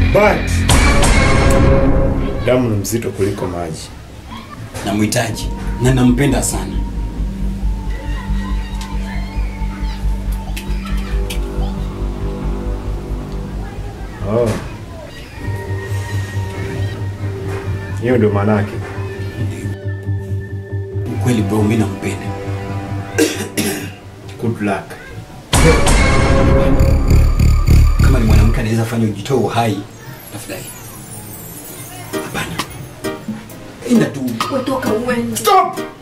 but damu ni mzito kuliko maji. namhitaji na nampenda sana Oh. Hiyo ndio maana yake. ukweli bro mi nampenda Good luck. kama ni mwanamke anaweza fanya ujitoe uhai tafadhali hapana enda tu Wetoka uende. Stop!